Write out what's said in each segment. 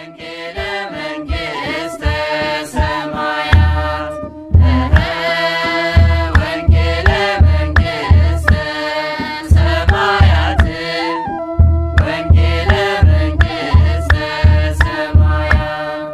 ወንጌለ መንግሥተ ሰማያት እረ ወንጌለ መንግሥተ ሰማያት ወንጌለ መንግሥተ ሰማያት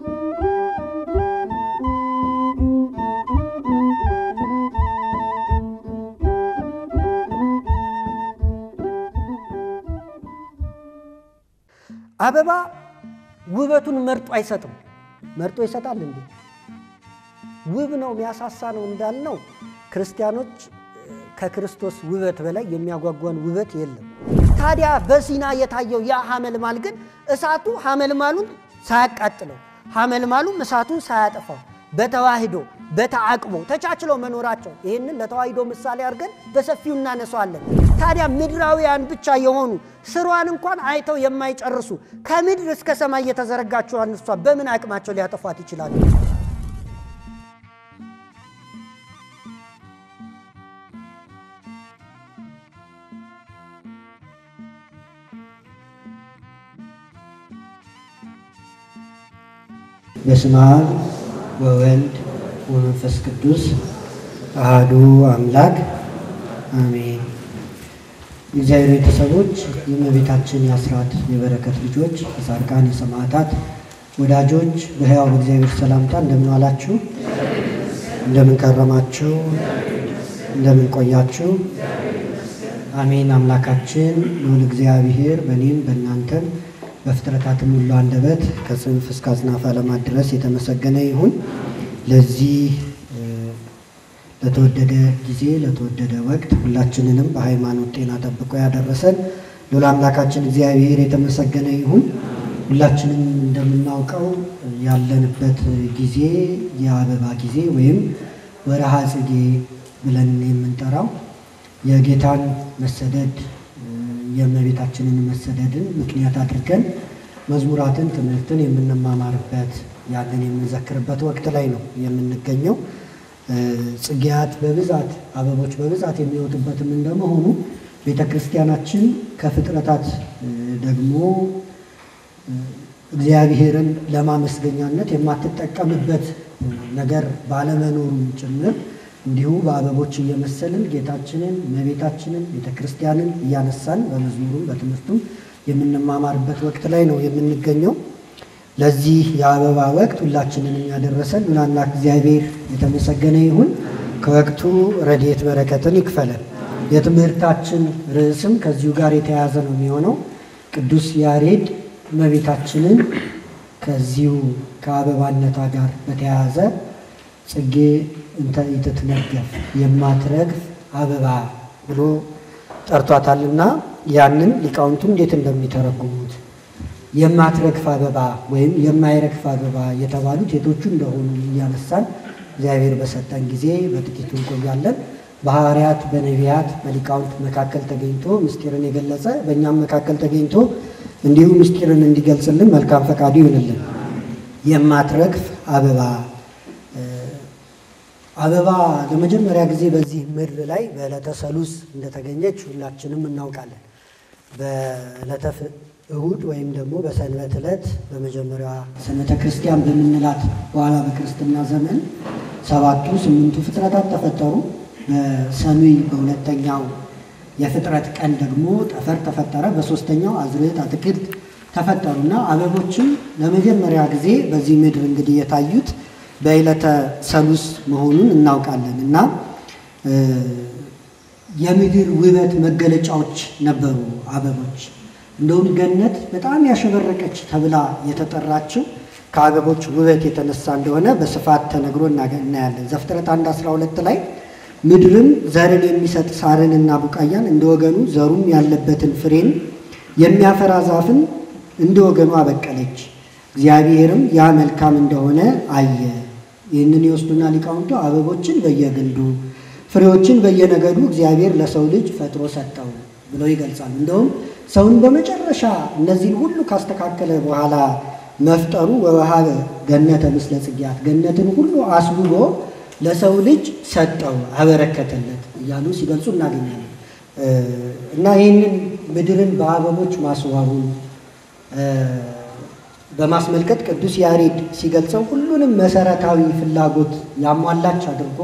አበባ ውበቱን መርጦ አይሰጥም። መርጦ ይሰጣል እንዴ? ውብ ነው የሚያሳሳ ነው እንዳልነው ክርስቲያኖች ከክርስቶስ ውበት በላይ የሚያጓጓን ውበት የለም። ታዲያ በሲና የታየው ያ ሐመልማል ግን እሳቱ ሐመልማሉን ሳያቃጥለው ሐመልማሉም እሳቱን ሳያጠፋው በተዋህዶ በተዓቅቦ ተቻችለው መኖራቸው ይህንን ለተዋህዶ ምሳሌ አድርገን በሰፊው እናነሳዋለን። ታዲያ ምድራውያን ብቻ የሆኑ ስሯን እንኳን አይተው የማይጨርሱ ከምድር እስከ ሰማይ የተዘረጋችዋን እሷ በምን አቅማቸው ሊያጠፏት ይችላሉ? በስመ አብ ወወልድ ወመንፈስ ቅዱስ አሐዱ አምላክ አሜን። የእግዚአብሔር ቤተሰቦች የእመቤታችን የአስራት የበረከት ልጆች የጻድቃን የሰማዕታት ወዳጆች በሕያው በእግዚአብሔር ሰላምታ እንደምን ዋላችሁ? እንደምን ከረማችሁ? እንደምን ቆያችሁ? አሜን። አምላካችን ልዑል እግዚአብሔር በእኔም በእናንተም በፍጥረታትም ሁሉ አንደበት ከጽንፍ እስከ አጽናፈ ዓለማት ድረስ የተመሰገነ ይሁን። ለዚህ ለተወደደ ጊዜ ለተወደደ ወቅት ሁላችንንም በሃይማኖት ጤና ጠብቆ ያደረሰን ልዑል አምላካችን እግዚአብሔር የተመሰገነ ይሁን። ሁላችንም እንደምናውቀው ያለንበት ጊዜ የአበባ ጊዜ ወይም ወርሃ ጽጌ ብለን የምንጠራው የጌታን መሰደድ የእመቤታችንን መሰደድን ምክንያት አድርገን መዝሙራትን፣ ትምህርትን የምንማማርበት ያንን የምንዘክርበት ወቅት ላይ ነው የምንገኘው። ጽጌያት በብዛት አበቦች በብዛት የሚወጡበትም እንደመሆኑ ቤተ ክርስቲያናችን ከፍጥረታት ደግሞ እግዚአብሔርን ለማመስገኛነት የማትጠቀምበት ነገር ባለመኖሩም ጭምር እንዲሁ በአበቦች እየመሰልን ጌታችንን እመቤታችንን ቤተ ክርስቲያንን እያነሳን በመዝሙሩም በትምህርቱም የምንማማርበት ወቅት ላይ ነው የምንገኘው። ለዚህ የአበባ ወቅት ሁላችንንም ያደረሰን ምናምላክ እግዚአብሔር የተመሰገነ ይሁን። ከወቅቱ ረድኤት በረከትን ይክፈለን። የትምህርታችን ርዕስም ከዚሁ ጋር የተያያዘ ነው የሚሆነው። ቅዱስ ያሬድ እመቤታችንን ከዚሁ ከአበባነቷ ጋር በተያያዘ ጽጌ እንተ ኢትትነገፍ የማትረግፍ አበባ ብሎ ጠርቷታልና ያንን ሊቃውንቱ እንዴት እንደሚተረጉሙት የማትረግፍ አበባ ወይም የማይረግፍ አበባ የተባሉት የቶቹ እንደሆኑ እያነሳን እግዚአብሔር በሰጠን ጊዜ በጥቂቱ እንቆያለን። በሐዋርያት በነቢያት በሊቃውንት መካከል ተገኝቶ ምስጢርን የገለጸ በእኛም መካከል ተገኝቶ እንዲሁ ምስጢርን እንዲገልጽልን መልካም ፈቃዱ ይሁንልን። የማትረግፍ አበባ አበባ ለመጀመሪያ ጊዜ በዚህ ምድር ላይ በዕለተ ሰሉስ እንደተገኘች ሁላችንም እናውቃለን። በዕለተ እሁድ ወይም ደግሞ በሰንበት ዕለት በመጀመሪያዋ ሰንበተ ክርስቲያን በምንላት በኋላ በክርስትና ዘመን ሰባቱ ስምንቱ ፍጥረታት ተፈጠሩ። በሰኑይ በሁለተኛው የፍጥረት ቀን ደግሞ ጠፈር ተፈጠረ። በሶስተኛው አዝርዕት አትክልት ተፈጠሩና አበቦችም ለመጀመሪያ ጊዜ በዚህ ምድር እንግዲህ የታዩት በዕለተ ሰሉስ መሆኑን እናውቃለን እና የምድር ውበት መገለጫዎች ነበሩ አበቦች። እንደውም ገነት በጣም ያሸበረቀች ተብላ የተጠራችው ከአበቦች ውበት የተነሳ እንደሆነ በስፋት ተነግሮ እናያለን። ዘፍጥረት 1 12 ላይ ምድርም ዘርን የሚሰጥ ሳርንና ቡቃያን እንደ ወገኑ ዘሩም ያለበትን ፍሬን የሚያፈራ ዛፍን እንደ ወገኑ አበቀለች። እግዚአብሔርም ያ መልካም እንደሆነ አየ። ይህንን ይወስዱና ሊቃውንቱ አበቦችን በየግንዱ ፍሬዎችን በየነገዱ እግዚአብሔር ለሰው ልጅ ፈጥሮ ሰጠው ብለው ይገልጻሉ። እንደውም ሰውን በመጨረሻ እነዚህን ሁሉ ካስተካከለ በኋላ መፍጠሩ ወወሃበ ገነተ ምስለ ጽጌያት ገነትን ሁሉ አስውቦ ለሰው ልጅ ሰጠው አበረከተለት እያሉ ሲገልጹ እናገኛለን። እና ይህንን ምድርን በአበቦች ማስዋቡን በማስመልከት ቅዱስ ያሬድ ሲገልጸው ሁሉንም መሰረታዊ ፍላጎት ያሟላች አድርጎ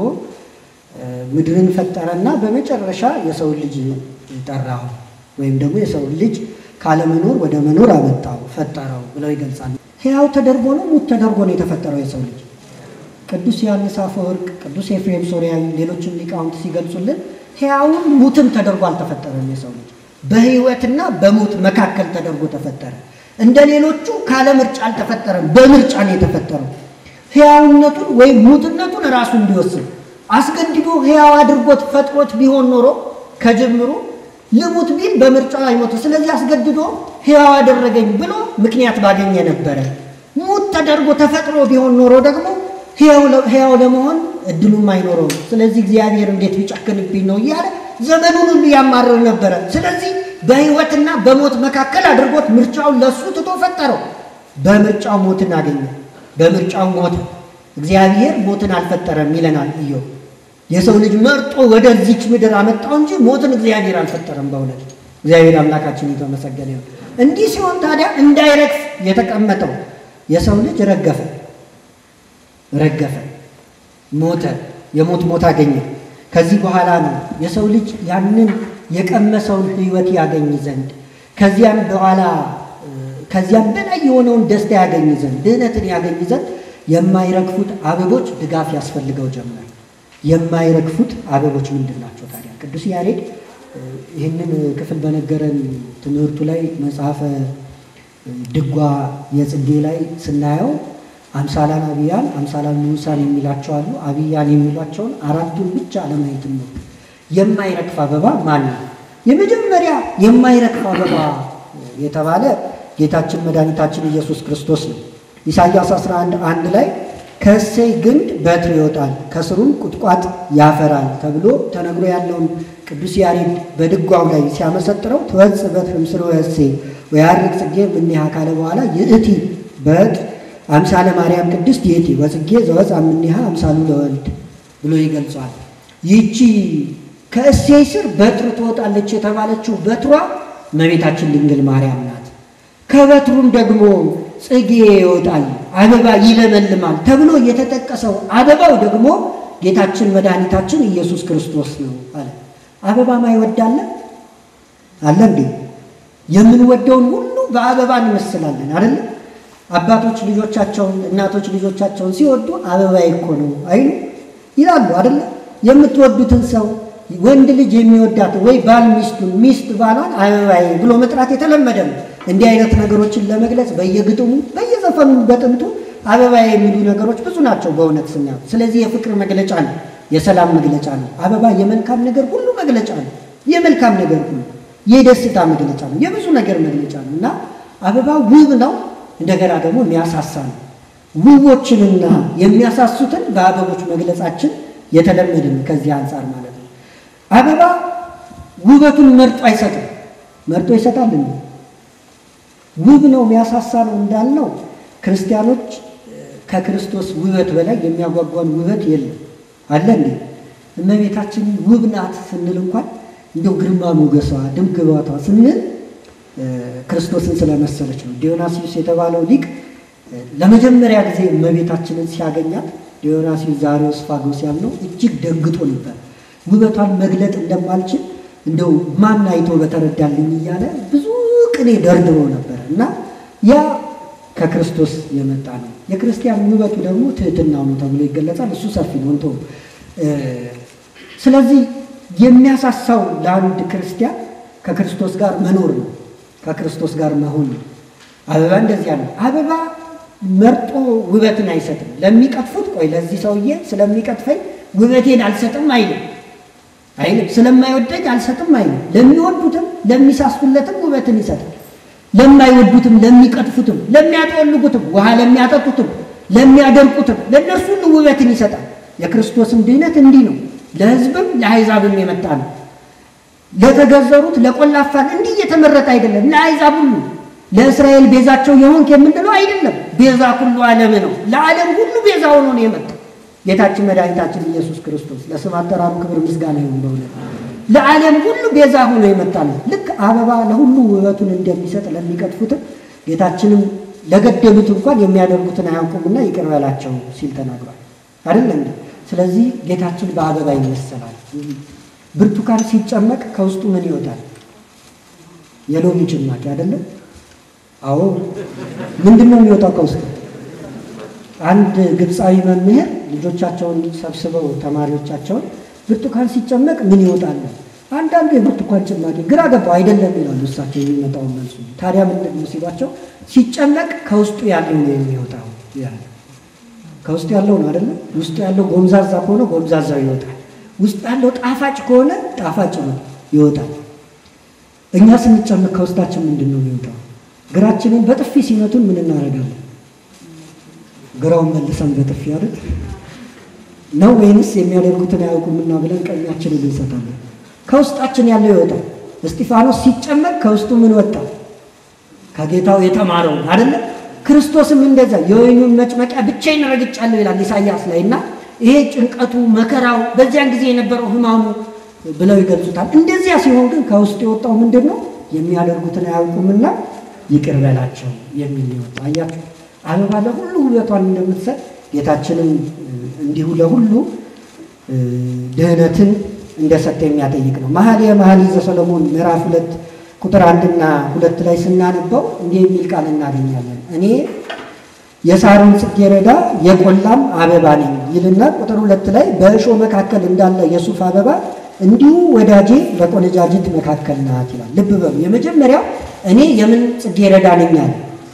ምድርን ፈጠረና በመጨረሻ የሰው ልጅ ጠራው ወይም ደግሞ የሰው ልጅ ካለመኖር ወደ መኖር አመጣው ፈጠረው ብለው ይገልጻል። ሕያው ተደርጎ ነው ሙት ተደርጎ ነው የተፈጠረው የሰው ልጅ? ቅዱስ ዮሐንስ አፈወርቅ፣ ቅዱስ ኤፍሬም ሶርያዊ፣ ሌሎችም ሊቃውንት ሲገልጹልን ሕያውን ሙትም ተደርጎ አልተፈጠረም። የሰው ልጅ በሕይወትና በሞት መካከል ተደርጎ ተፈጠረ። እንደ ሌሎቹ ካለ ምርጫ አልተፈጠረም፣ በምርጫ ነው የተፈጠረው። ሕያውነቱን ወይም ሙትነቱን ራሱ እንዲወስን አስገድዶ ሕያው አድርጎት ፈጥሮት ቢሆን ኖሮ ከጅምሩ ልሙት ቢል በምርጫ አይሞት። ስለዚህ አስገድዶ ሕያው አደረገኝ ብሎ ምክንያት ባገኘ ነበረ። ሙት ተደርጎ ተፈጥሮ ቢሆን ኖሮ ደግሞ ሕያው ለመሆን እድሉም አይኖረውም። ስለዚህ እግዚአብሔር እንዴት ቢጨክንብኝ ነው እያለ ዘመኑን ሁሉ ያማርር ነበረ። ስለዚህ በሕይወትና በሞት መካከል አድርጎት ምርጫውን ለሱ ትቶ ፈጠረው። በምርጫው ሞትን አገኘ። በምርጫው ሞተ። እግዚአብሔር ሞትን አልፈጠረም ይለናል ኢዮብ። የሰው ልጅ መርጦ ወደዚች ምድር አመጣው እንጂ ሞትን እግዚአብሔር አልፈጠረም። በእውነት እግዚአብሔር አምላካችን የተመሰገነ ይሁን። እንዲህ ሲሆን ታዲያ እንዳይረግፍ የተቀመጠው የሰው ልጅ ረገፈ ረገፈ፣ ሞተ፣ የሞት ሞት አገኘ። ከዚህ በኋላ ነው የሰው ልጅ ያንን የቀመሰውን ሕይወት ያገኝ ዘንድ ከዚያም በኋላ ከዚያም በላይ የሆነውን ደስታ ያገኝ ዘንድ ድህነትን ያገኝ ዘንድ የማይረግፉት አበቦች ድጋፍ ያስፈልገው ጀመር። የማይረግፉት አበቦች ምንድን ናቸው ታዲያ? ቅዱስ ያሬድ ይህንን ክፍል በነገረን ትምህርቱ ላይ መጽሐፈ ድጓ የጽጌ ላይ ስናየው አምሳላን አብያን አምሳላን ንዑሳን የሚላቸው አሉ። አብያን የሚሏቸውን አራቱን ብቻ ለማየት ነው። የማይረግፍ አበባ ማን ነው? የመጀመሪያ የማይረግፍ አበባ የተባለ ጌታችን መድኃኒታችን ኢየሱስ ክርስቶስ ነው። ኢሳይያስ 11 አንድ ላይ ከእሴይ ግንድ በትር ይወጣል ከስሩም ቁጥቋጥ ያፈራል ተብሎ ተነግሮ ያለውን ቅዱስ ያሬድ በድጓው ላይ ሲያመሰጥረው ትወጽእ በትር እምስሮ እሴይ ወያርግ ጽጌ እምኔሃ ካለ በኋላ ይእቲ በትር አምሳለ ማርያም ቅድስት ይእቲ ወጽጌ ዘወፅአ እምኔሃ አምሳሉ ለወልድ ብሎ ይገልጿል። ይቺ ከእሴይ ስር በትር ትወጣለች የተባለችው በትሯ እመቤታችን ድንግል ማርያም ናት። ከበትሩም ደግሞ ጽጌ ይወጣል፣ አበባ ይለመልማል ተብሎ የተጠቀሰው አበባው ደግሞ ጌታችን መድኃኒታችን ኢየሱስ ክርስቶስ ነው አለ። አበባ ማይወዳለ አለ እንዴ? የምንወደውን ሁሉ በአበባ እንመስላለን አይደለ? አባቶች ልጆቻቸውን፣ እናቶች ልጆቻቸውን ሲወዱ አበባዬ እኮ ነው አይሉ ይላሉ አይደለ? የምትወዱትን ሰው ወንድ ልጅ የሚወዳት ወይ ባል ሚስቱን ሚስት ባሏን አበባዬ ብሎ መጥራት የተለመደ ነው። እንዲህ አይነት ነገሮችን ለመግለጽ በየግጥሙ በየዘፈኑ በጥንቱ አበባ የሚሉ ነገሮች ብዙ ናቸው በእውነት ስናየው። ስለዚህ የፍቅር መግለጫ ነው፣ የሰላም መግለጫ ነው። አበባ የመልካም ነገር ሁሉ መግለጫ ነው። የመልካም ነገር ሁሉ የደስታ መግለጫ ነው፣ የብዙ ነገር መግለጫ ነው እና አበባ ውብ ነው፣ እንደገና ደግሞ የሚያሳሳ ነው። ውቦችንና የሚያሳሱትን በአበቦች መግለጻችን የተለመደ ነው። ከዚህ አንጻር ማለት ነው። አበባ ውበቱን መርጦ አይሰጥም። መርጦ ይሰጣል እንዴ? ውብ ነው የሚያሳሳ ነው እንዳልነው ክርስቲያኖች ከክርስቶስ ውበት በላይ የሚያጓጓን ውበት የለም አለ እንዴ እመቤታችን ውብ ናት ስንል እንኳን እንደው ግርማ ሞገሷ ድምቅ ግባቷ ስንል ክርስቶስን ስለመሰለች ነው ዲዮናሲዩስ የተባለው ሊቅ ለመጀመሪያ ጊዜ እመቤታችንን ሲያገኛት ዲዮናሲዩስ ዛሬዎስ ፋጎስ ያልነው እጅግ ደንግጦ ነበር ውበቷን መግለጥ እንደማልችል እንደው ማን አይቶ በተረዳልኝ እያለ ብዙ ቅኔ ደርድሮ ነበር እና ያ ከክርስቶስ የመጣ ነው። የክርስቲያን ውበቱ ደግሞ ትህትናው ነው ተብሎ ይገለጻል። እሱ ሰፊ ነው እንቶ ስለዚህ የሚያሳሳው ለአንድ ክርስቲያን ከክርስቶስ ጋር መኖር ነው፣ ከክርስቶስ ጋር መሆን ነው። አበባ እንደዚያ ነው። አበባ መርጦ ውበትን አይሰጥም። ለሚቀጥፉት ቆይ ለዚህ ሰውዬ ስለሚቀጥፈኝ ውበቴን አልሰጥም አይልም አይልም ስለማይወደኝ አልሰጥም አይልም። ለሚወዱትም ለሚሳሱለትም ውበትን ይሰጣል። ለማይወዱትም፣ ለሚቀጥፉትም፣ ለሚያጠወልጉትም፣ ውሃ ለሚያጠጡትም፣ ለሚያደርቁትም ለእነርሱ ሁሉ ውበትን ይሰጣል። የክርስቶስም ድህነት እንዲህ ነው። ለሕዝብም ለአሕዛብም የመጣ ነው። ለተገዘሩት ለቆላፋን እንዲህ እየተመረጠ አይደለም። ለአሕዛብ ሁሉ ለእስራኤል ቤዛቸው የሆንክ የምንለው አይደለም። ቤዛ ሁሉ ዓለም ነው። ለዓለም ሁሉ ቤዛ ሆኖ ነው የመጣ ጌታችን መድኃኒታችን ኢየሱስ ክርስቶስ ለስም አጠራሩ ክብር ምስጋና ይሁን። በእውነት ለዓለም ሁሉ ቤዛ ሆኖ የመጣ ነው። ልክ አበባ ለሁሉ ውበቱን እንደሚሰጥ ለሚቀጥፉትም ጌታችንም ለገደሉት እንኳን የሚያደርጉትን አያውቁምና ይቅር በላቸው ሲል ተናግሯል። አይደለም እንዴ? ስለዚህ ጌታችን በአበባ ይመሰላል። ብርቱካን ሲጨመቅ ከውስጡ ምን ይወጣል? የሎሚ ጭማቂ አይደለም? አዎ። ምንድን ነው የሚወጣው ከውስጡ? አንድ ግብፃዊ መምህር ልጆቻቸውን ሰብስበው ተማሪዎቻቸውን ብርቱካን ሲጨመቅ ምን ይወጣል? አንዳንዱ የብርቱካን ጭማቂ ግራ ገባው። አይደለም ይላሉ እሳቸው የሚመጣውን መልሱ። ታዲያ ምንድን ነው ሲሏቸው፣ ሲጨመቅ ከውስጡ ያለው ነው የሚወጣው ያለ ከውስጡ ያለው ነው አይደለም። ውስጡ ያለው ጎምዛዛ ከሆነ ጎምዛዛው ይወጣል። ውስጡ ያለው ጣፋጭ ከሆነ ጣፋጭ ነው ይወጣል። እኛ ስንጨምቅ ከውስጣችን ምንድን ነው የሚወጣው? ግራችንን በጥፊ ሲመቱን ምን እናደርጋለን? ግራውን መልሰን በጥፊ አይደል ነው ወይንስ የሚያደርጉትን አያውቁምና ብለን ቀኛችንን እንሰጣለን? ከውስጣችን ያለው ይወጣል። እስጢፋኖስ ሲጨመቅ ከውስጡ ምን ወጣ? ከጌታው የተማረው አይደለ? ክርስቶስም እንደዛ የወይኑን መጭመቂያ ብቻዬን ረግጫለሁ ይላል ኢሳያስ ላይ እና ይሄ ጭንቀቱ መከራው በዚያን ጊዜ የነበረው ሕማሙ ብለው ይገልጹታል። እንደዚያ ሲሆን ግን ከውስጡ የወጣው ምንድን ነው? የሚያደርጉትን አያውቁምና ይቅር በላቸው የሚል ይወጣ። አያችሁ አበባ ለሁሉ ውበቷን እንደምትሰጥ ጌታችንም እንዲሁ ለሁሉ ድህነትን እንደሰጠ የሚያጠይቅ ነው። መኃልየ መኃልይ ዘሰሎሞን ምዕራፍ ሁለት ቁጥር አንድና ሁለት ላይ ስናነበው እንዲህ የሚል ቃል እናገኛለን። እኔ የሳሮን ጽጌረዳ የቆላም አበባ ነኝ ይልና ቁጥር ሁለት ላይ በእሾህ መካከል እንዳለ የሱፍ አበባ እንዲሁ ወዳጄ በቆነጃጅት መካከል ናት ይላል። ልብ በሉ። የመጀመሪያው እኔ የምን ጽጌረዳ ነኝ አለ?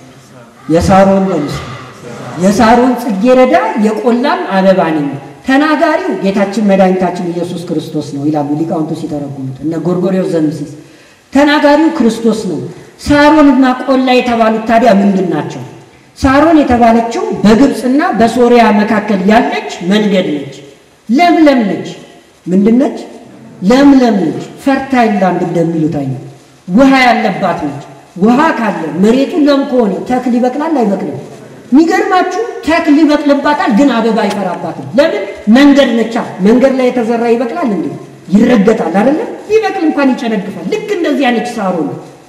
የሳሮን ለምስ የሳሮን ጽጌረዳ የቆላም አበባ ነኝ። ተናጋሪው ጌታችን መድኃኒታችን ኢየሱስ ክርስቶስ ነው ይላሉ ሊቃውንቱ ሲተረጉሙት እነ ጎርጎርዮስ ዘምሲስ ተናጋሪው ክርስቶስ ነው። ሳሮንና ቆላ የተባሉት ታዲያ ምንድን ናቸው? ሳሮን የተባለችው በግብፅና በሶሪያ መካከል ያለች መንገድ ነች። ለምለም ነች። ምንድን ነች? ለምለም ነች። ፈርታይል ላንድ እንደሚሉት አይነት ውሃ ያለባት ነች። ውሃ ካለ መሬቱ ለም ከሆነ ተክል ይበቅላል አይበቅልም? የሚገርማችሁ ተክል ይበቅልባታል፣ ግን አበባ አይፈራባትም። ለምን? መንገድ ነቻ። መንገድ ላይ የተዘራ ይበቅላል እንዴ? ይረገጣል አይደለም? ቢበቅል እንኳን ይጨነግፋል። ልክ እንደዚያ ነች ሳሮን።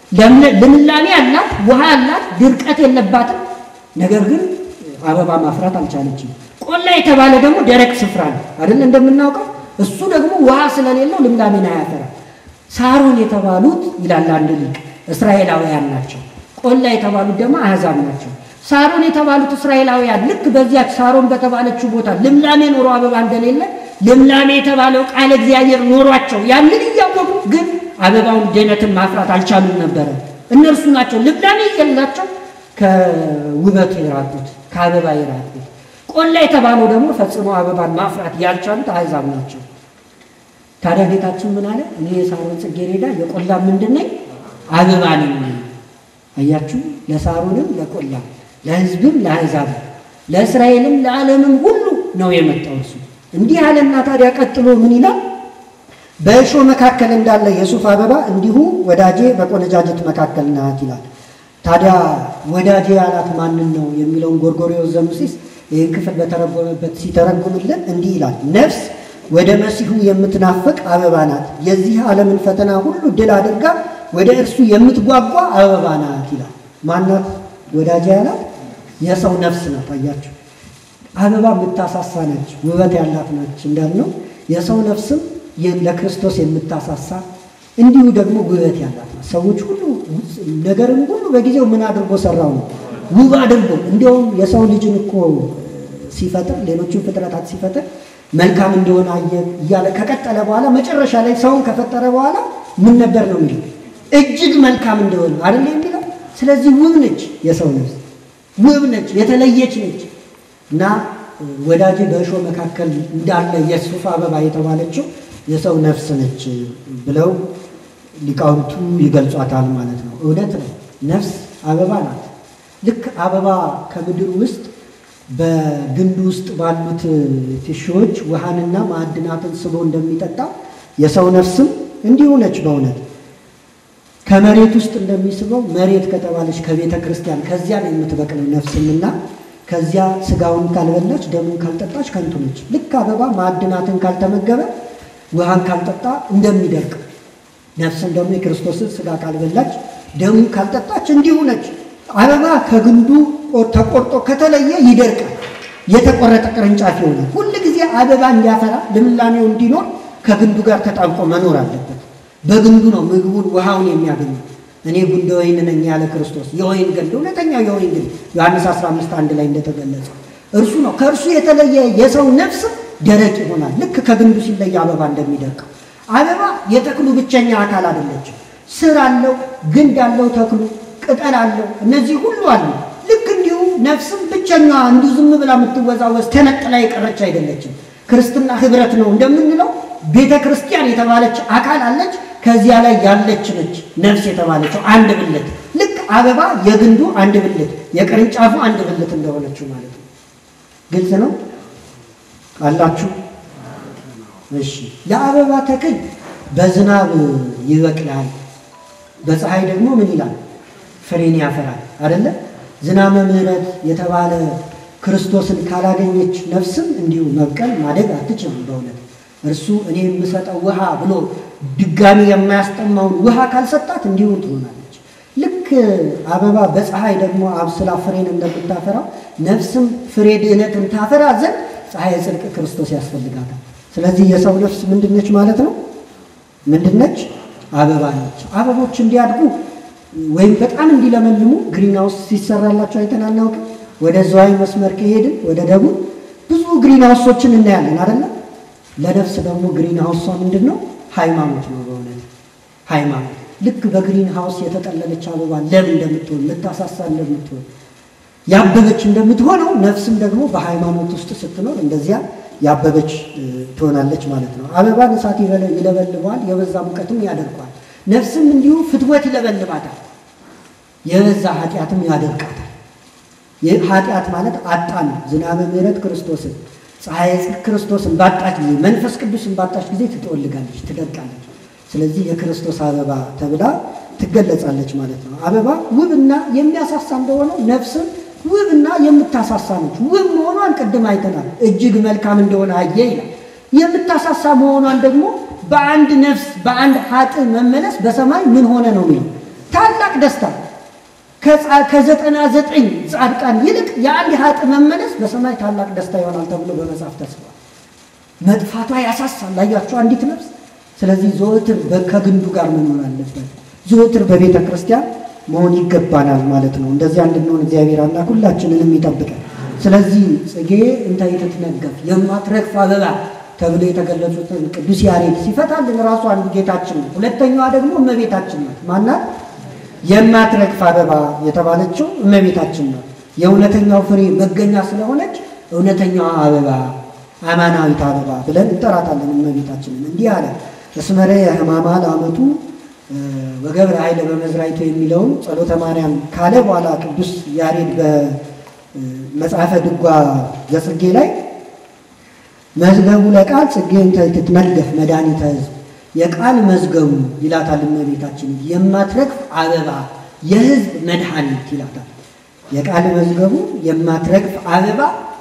ልምላሜ አላት፣ ውሃ አላት፣ ድርቀት የለባትም። ነገር ግን አበባ ማፍራት አልቻለችም። ቆላ የተባለ ደግሞ ደረቅ ስፍራ ነው አይደል? እንደምናውቀው እሱ ደግሞ ውሃ ስለሌለው ልምላሜን አያፈራ። ሳሮን የተባሉት ይላል አንድ ሊቅ እስራኤላውያን ናቸው። ቆላ የተባሉት ደግሞ አሕዛብ ናቸው። ሳሮን የተባሉት እስራኤላውያን ልክ በዚያች ሳሮን በተባለችው ቦታ ልምላሜ ኖሮ አበባ እንደሌለ ልምላሜ የተባለው ቃል እግዚአብሔር ኖሯቸው ያንን እያወቁ ግን አበባውን ድህነትን ማፍራት አልቻሉም ነበረ። እነርሱ ናቸው ልምላሜ የላቸው ከውበቱ የራቁት ከአበባ የራቁት። ቆላ የተባለው ደግሞ ፈጽሞ አበባን ማፍራት ያልቻሉት አሕዛብ ናቸው። ታዲያ ጌታችን ምን አለ? እኔ የሳሮን ጽጌረዳ የቆላ ምንድን ነኝ? አበባ ነኝ። አያችሁ፣ ለሳሮንም ለቆላም ለሕዝብም ለአሕዛብ ለእስራኤልም ለዓለምም ሁሉ ነው የመጣው እሱ። እንዲህ አለና ታዲያ ቀጥሎ ምን ይላል? በእሾህ መካከል እንዳለ የሱፍ አበባ እንዲሁ ወዳጄ በቆነጃጀት መካከል ናት ይላል። ታዲያ ወዳጄ ያላት ማንን ነው የሚለውን ጎርጎርዮስ ዘምሲስ ይህን ክፍል በተረጎመበት ሲተረጉምልን እንዲህ ይላል። ነፍስ ወደ መሲሁ የምትናፍቅ አበባ ናት። የዚህ ዓለምን ፈተና ሁሉ ድል አድርጋ ወደ እርሱ የምትጓጓ አበባ ናት ይላል። ማናት ወዳጄ ያላት? የሰው ነፍስ ናት። አያችሁ አበባ የምታሳሳ ነች፣ ውበት ያላት ነች እንዳልነው የሰው ነፍስም ለክርስቶስ የምታሳሳ እንዲሁ ደግሞ ውበት ያላት ናት። ሰዎች ሁሉ ነገርን ሁሉ በጊዜው ምን አድርጎ ሰራው ነው ውብ አድርጎ። እንዲያውም የሰው ልጅን እኮ ሲፈጥር ሌሎችን ፍጥረታት ሲፈጥር መልካም እንደሆነ አየ እያለ ከቀጠለ በኋላ መጨረሻ ላይ ሰውን ከፈጠረ በኋላ ምን ነበር ነው የሚለው እጅግ መልካም እንደሆነ አይደል የሚለው። ስለዚህ ውብ ነች የሰው ነፍስ ውብ ነች፣ የተለየች ነች። እና ወዳጄ በእሾህ መካከል እንዳለ የሱፍ አበባ የተባለችው የሰው ነፍስ ነች ብለው ሊቃውንቱ ይገልጿታል ማለት ነው። እውነት ነው፣ ነፍስ አበባ ናት። ልክ አበባ ከምድር ውስጥ በግንድ ውስጥ ባሉት ቲሹዎች ውሃንና ማዕድናትን ስቦ እንደሚጠጣ የሰው ነፍስም እንዲሁ ነች። በእውነት ከመሬት ውስጥ እንደሚስበው መሬት ከተባለች ከቤተ ክርስቲያን ከዚያ ነው የምትበቅለው ነፍስምና ከዚያ ስጋውን ካልበላች ደሙን ካልጠጣች ከንቱ ነች። ልክ አበባ ማዕድናትን ካልተመገበ ውሃን ካልጠጣ እንደሚደርቅ ነፍስን ደግሞ የክርስቶስን ስጋ ካልበላች ደሙን ካልጠጣች እንዲሁ ነች። አበባ ከግንዱ ተቆርጦ ከተለየ ይደርቃል፣ የተቆረጠ ቅርንጫፍ ይሆናል። ሁል ጊዜ አበባ እንዲያፈራ ልምላሜው እንዲኖር ከግንዱ ጋር ተጣብቆ መኖር አለበት። በግንዱ ነው ምግቡን ውሃውን የሚያገኘው። እኔ ጉንደ ወይን ነኝ ያለ ክርስቶስ የወይን ግንድ እውነተኛው የወይን ግንድ ዮሐንስ 15 አንድ ላይ እንደተገለጸ እርሱ ነው። ከእርሱ የተለየ የሰው ነፍስ ደረቅ ይሆናል። ልክ ከግንዱ ሲለይ አበባ እንደሚደርቀው። አበባ የተክሉ ብቸኛ አካል አይደለችም። ስር አለው፣ ግንድ አለው፣ ተክሉ ቅጠል አለው። እነዚህ ሁሉ አሉ። ልክ እንዲሁ ነፍስም ብቸኛዋ እንዲሁ ዝም ብላ የምትወዛወዝ ተነጥላ የቀረች አይደለችም። ክርስትና ህብረት ነው እንደምንለው ቤተ ክርስቲያን የተባለች አካል አለች። ከዚያ ላይ ያለች ነች ነፍስ የተባለችው አንድ ብልት። ልክ አበባ የግንዱ አንድ ብልት፣ የቅርንጫፉ አንድ ብልት እንደሆነችው ማለት ነው። ግልጽ ነው አላችሁ? እሺ። የአበባ ተክል በዝናብ ይበቅላል፣ በፀሐይ ደግሞ ምን ይላል? ፍሬን ያፈራል። አይደለ? ዝናመ ምሕረት የተባለ ክርስቶስን ካላገኘች ነፍስም እንዲሁ መብቀል ማደግ አትችልም። በእውነት እርሱ እኔ የምሰጠው ውሃ ብሎ ድጋሚ የማያስጠማውን ውሃ ካልሰጣት እንዲሁ ትሆናለች። ልክ አበባ በፀሐይ ደግሞ አብስላ ፍሬን እንደምታፈራው ነፍስም ፍሬ ድህነትን ታፈራ ዘንድ ፀሐይ ጽድቅ ክርስቶስ ያስፈልጋታል። ስለዚህ የሰው ነፍስ ምንድነች ማለት ነው? ምንድነች? አበባ ነች። አበቦች እንዲያድጉ ወይም በጣም እንዲለመልሙ ግሪን ሃውስ ሲሰራላቸው አይተን አናውቅም? ወደ ዘዋይ መስመር ከሄድን ወደ ደቡብ ብዙ ግሪን ሃውሶችን እናያለን አይደለም? ለነፍስ ደግሞ ግሪን ሃውሷ ምንድን ነው? ሃይማኖት ነው። በእውነት ሃይማኖት ልክ በግሪን ሃውስ የተጠለለች አበባ ለም እንደምትሆን ልታሳሳ እንደምትሆን ያበበች እንደምትሆነው ነፍስም ደግሞ በሃይማኖት ውስጥ ስትኖር እንደዚያ ያበበች ትሆናለች ማለት ነው። አበባን እሳት ይለበልበዋል፣ የበዛ ሙቀትም ያደርገዋል። ነፍስም እንዲሁ ፍትወት ይለበልባታል፣ የበዛ ኃጢአትም ያደርቃታል። ኃጢአት ማለት አጣን ዝናበ ምሕረት ክርስቶስን ፀሐይ ጽድቅ ክርስቶስን ባጣች ጊዜ መንፈስ ቅዱስን ባጣች ጊዜ ትጠወልጋለች፣ ትደርቃለች። ስለዚህ የክርስቶስ አበባ ተብላ ትገለጻለች ማለት ነው። አበባ ውብና የሚያሳሳ እንደሆነው ነፍስም ውብና የምታሳሳ ነች። ውብ መሆኗን ቅድም አይተናል። እጅግ መልካም እንደሆነ አየ ይላል። የምታሳሳ መሆኗን ደግሞ በአንድ ነፍስ በአንድ ሀጥ መመለስ በሰማይ ምን ሆነ ነው የሚለው ታላቅ ደስታ ከዘጠና ዘጠኝ ጻድቃን ይልቅ የአንድ ሀጥ መመለስ በሰማይ ታላቅ ደስታ ይሆናል ተብሎ በመጽሐፍ ተጽፏል። መጥፋቷ ያሳሳል። ላያችሁ አንዲት ነፍስ። ስለዚህ ዘወትር ከግንዱ ጋር መኖር አለበት። ዘወትር በቤተ ክርስቲያን መሆን ይገባናል ማለት ነው። እንደዚያ እንድንሆን እግዚአብሔር አምላክ ሁላችንንም ይጠብቀን። ስለዚህ ጽጌ እንተ ይትትነገፍ የማትረግፍ አበባ ተብሎ የተገለጹትን ቅዱስ ያሬድ ሲፈታልን ራሱ አንዱ ጌታችን ነው። ሁለተኛዋ ደግሞ እመቤታችን ናት። ማናት? የማትረግፍ አበባ የተባለችው እመቤታችን ናት። የእውነተኛው ፍሬ መገኛ ስለሆነች እውነተኛዋ አበባ አማናዊት አበባ ብለን እንጠራታለን እመቤታችንን። እንዲህ አለ እስመረ የህማማ ለአመቱ ወገብረ ኃይለ በመዝራይቱ የሚለውን ጸሎተ ማርያም ካለ በኋላ ቅዱስ ያሬድ በመጽሐፈ ድጓ ዘጽጌ ላይ መዝገቡ ለቃል ጽጌ እንተ ትትነገፍ መድኃኒተ ሕዝብ የቃል መዝገቡ ይላታል እመቤታችን። የማትረግፍ አበባ የሕዝብ መድኃኒት ይላታል። የቃል መዝገቡ የማትረግፍ አበባ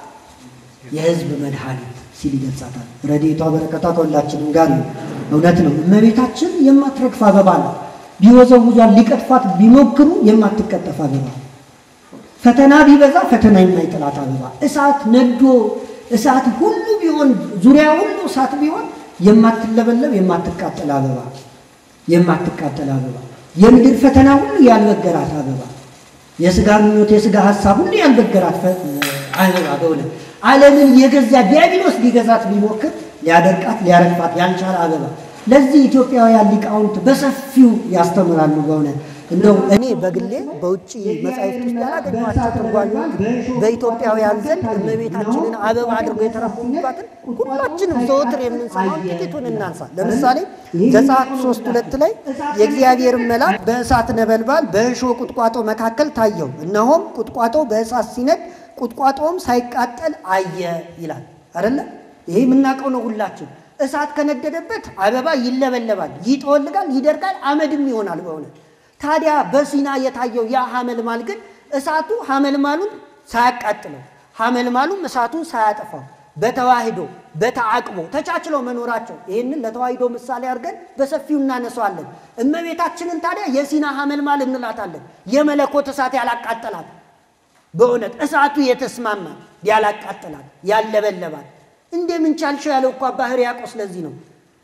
የሕዝብ መድኃኒት ሲል ይገልጻታል። ረድኤቷ በረከቷ ከሁላችንም ጋር ነው። እውነት ነው። እመቤታችን የማትረግፍ አበባ ነው። ቢወዘውዟን ሊቀጥፋት ቢሞክሩ የማትቀጠፍ አበባ፣ ፈተና ቢበዛ ፈተና የማይጥላት አበባ፣ እሳት ነዶ እሳት ሁሉ ቢሆን ዙሪያ ሁሉ እሳት ቢሆን የማትለበለብ የማትቃጠል አበባ የማትቃጠል አበባ፣ የምድር ፈተና ሁሉ ያልበገራት አበባ፣ የስጋ ምኞት የስጋ ሀሳብ ሁሉ ያልበገራት አበባ በእውነት ዓለምን የገዛ ዲያብሎስ ሊገዛት ቢሞክር ሊያደርቃት ሊያረግፋት ያልቻለ አበባ። ለዚህ ኢትዮጵያውያን ሊቃውንት በሰፊው ያስተምራሉ። በእውነት እንደው እኔ በግሌ በውጭ መጻሕፍት ውስጥ ያላገኘኋቸው ትርጓሜዎች በኢትዮጵያውያን ዘንድ እመቤታችንን አበባ አድርገው የተረጎሙባትን ሁላችንም ዘወትር የምንሰማውን ጥቂቱን እናንሳ። ለምሳሌ ዘጸአት ሶስት ሁለት ላይ የእግዚአብሔር መልአክ በእሳት ነበልባል በእሾህ ቁጥቋጦ መካከል ታየው፣ እነሆም ቁጥቋጦ በእሳት ሲነድ ቁጥቋጦም ሳይቃጠል አየ ይላል አይደለ? ይሄ የምናውቀው ነው ሁላችን። እሳት ከነደደበት አበባ ይለበለባል፣ ይጠወልጋል፣ ይደርቃል፣ አመድም ይሆናል በእውነት ታዲያ በሲና የታየው ያ ሐመልማል ግን እሳቱ ሐመልማሉን ሳያቃጥለው ሐመልማሉም እሳቱን ሳያጠፋው በተዋህዶ በተዓቅቦ ተቻችለው መኖራቸው ይህንን ለተዋህዶ ምሳሌ አድርገን በሰፊው እናነሳዋለን። እመቤታችንን ታዲያ የሲና ሐመልማል እንላታለን። የመለኮት እሳት ያላቃጠላት በእውነት እሳቱ የተስማማት ያላቃጠላት ያለበለባት እንደምን ቻልሽው ያለው እኮ አባ ሕርያቆስ ለዚህ ነው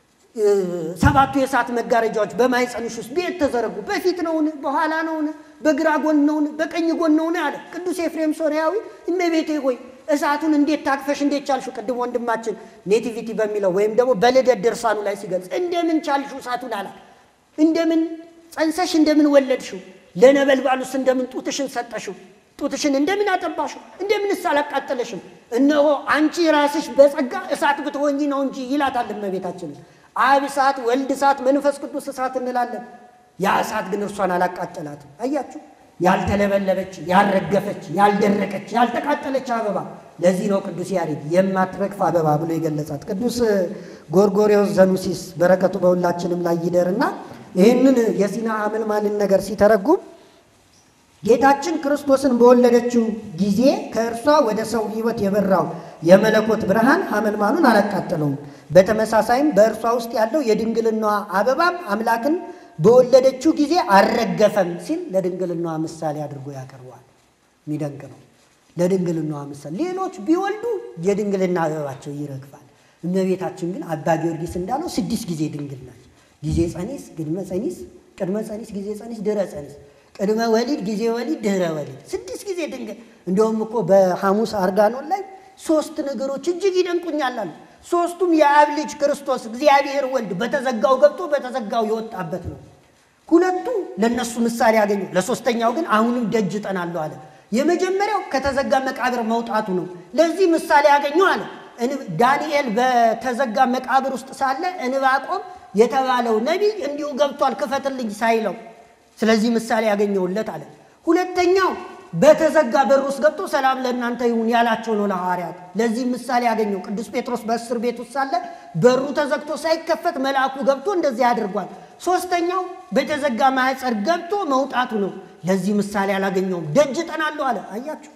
ሰባቱ የእሳት መጋረጃዎች በማኅፀንሽ ውስጥ ቤት ተዘረጉ። በፊት ነውን? በኋላ ነውን? በግራ ጎን ነውን? በቀኝ ጎን ነውን? አለ ቅዱስ ኤፍሬም ሶርያዊ። እመቤቴ ሆይ እሳቱን እንዴት ታቅፈሽ እንዴት ቻልሽው? ቅድም ወንድማችን ኔቲቪቲ በሚለው ወይም ደግሞ በልደት ድርሳኑ ላይ ሲገልጽ እንደምን ቻልሽው እሳቱን አላት። እንደምን ጸንሰሽ እንደምን ወለድሽው? ለነበልባሉስ እንደምን ጡትሽን ሰጠሽው? ጡትሽን እንደምን አጠባሽው? እንደምንስ አላቃጠለሽም? እነሆ አንቺ ራስሽ በጸጋ እሳት ብትሆኚ ነው እንጂ ይላታል እመቤታችንን። አብ እሳት፣ ወልድ እሳት፣ መንፈስ ቅዱስ እሳት እንላለን። ያ እሳት ግን እርሷን አላቃጠላትም። አያችሁ፣ ያልተለበለበች፣ ያልረገፈች፣ ያልደረቀች፣ ያልተቃጠለች አበባ። ለዚህ ነው ቅዱስ ያሬድ የማትረግፍ አበባ ብሎ የገለጻት። ቅዱስ ጎርጎርዮስ ዘኑሲስ በረከቱ በሁላችንም ላይ ይደርና ይህንን የሲና ሐመልማልን ነገር ሲተረጉም ጌታችን ክርስቶስን በወለደችው ጊዜ ከእርሷ ወደ ሰው ሕይወት የበራው የመለኮት ብርሃን ሐመልማሉን አላቃጠለውም። በተመሳሳይም በእርሷ ውስጥ ያለው የድንግልናዋ አበባም አምላክን በወለደችው ጊዜ አልረገፈም ሲል ለድንግልናዋ ምሳሌ አድርጎ ያቀርበዋል። የሚደንቅ ነው። ለድንግልናዋ ምሳሌ ሌሎች ቢወልዱ የድንግልና አበባቸው ይረግፋል። እመቤታችን ግን አባ ጊዮርጊስ እንዳለው ስድስት ጊዜ ድንግል ናች። ጊዜ ጸኒስ፣ ቅድመ ጸኒስ፣ ቅድመ ጸኒስ፣ ጊዜ ጸኒስ፣ ድረ ጸኒስ ቅድመ ወሊድ፣ ጊዜ ወሊድ፣ ድህረ ወሊድ ስድስት ጊዜ ድንግል። እንደውም እኮ በሐሙስ አርጋኖን ላይ ሶስት ነገሮች እጅግ ይደንቁኛል አሉ። ሶስቱም የአብ ልጅ ክርስቶስ እግዚአብሔር ወልድ በተዘጋው ገብቶ በተዘጋው የወጣበት ነው። ሁለቱ ለእነሱ ምሳሌ ያገኙ፣ ለሶስተኛው ግን አሁንም ደጅ እጠናለሁ አለ። የመጀመሪያው ከተዘጋ መቃብር መውጣቱ ነው። ለዚህ ምሳሌ ያገኘው አለ። ዳንኤል በተዘጋ መቃብር ውስጥ ሳለ እንባቆም የተባለው ነቢይ እንዲሁ ገብቷል ክፈትልኝ ሳይለው ስለዚህ ምሳሌ ያገኘውለት አለ። ሁለተኛው በተዘጋ በር ውስጥ ገብቶ ሰላም ለእናንተ ይሁን ያላቸው ነው ለሐዋርያት። ለዚህ ምሳሌ ያገኘው ቅዱስ ጴጥሮስ በእስር ቤት ውስጥ ሳለ በሩ ተዘግቶ ሳይከፈት መልአኩ ገብቶ እንደዚህ አድርጓል። ሶስተኛው በተዘጋ ማኅፀን ገብቶ መውጣቱ ነው። ለዚህ ምሳሌ አላገኘውም። ደጅ እጠናለሁ አለ። አያችሁ፣